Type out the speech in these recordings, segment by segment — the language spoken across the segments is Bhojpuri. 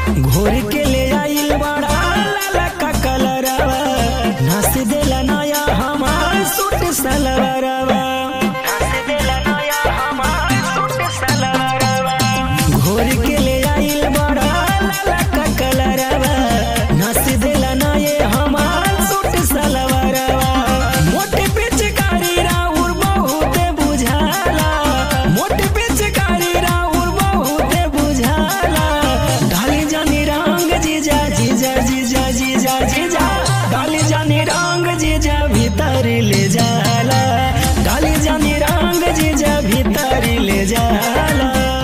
घोर के ले आइल बड़ा लाला का कलरवा नस देला नया हमार सूट सलवारवा नस देला नया हमार सूट सलवारवा घोर के ले आइल बड़ा लाला का कलरवा नस देला नये हमार सूट सलवारवा मोटे पिचकारी राउर बहुते बुझाला मोटे पिचकारी राउर बहुते बुझाला ढाली जानी रंग जीजा जीजा जीजा जीजा जीजा ढाली जानी रंग जीजा भीतर ले जाला ढाली जानी रंग जीजा भीतर ले जाला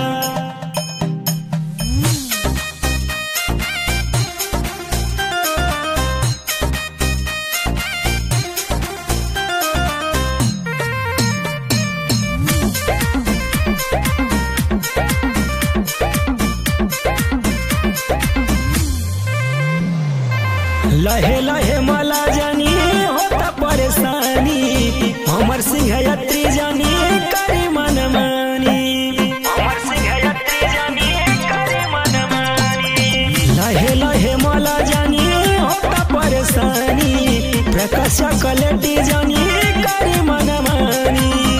लहे लहे मला जानी होता परेशानी हमर सिंहयत्री जानी करी मन मानी हमर सिंहयत्री जानी करी मन मानी लहे लहे मला जानी होता परेशानी प्रकाश कलेटी जानी करी मन मानी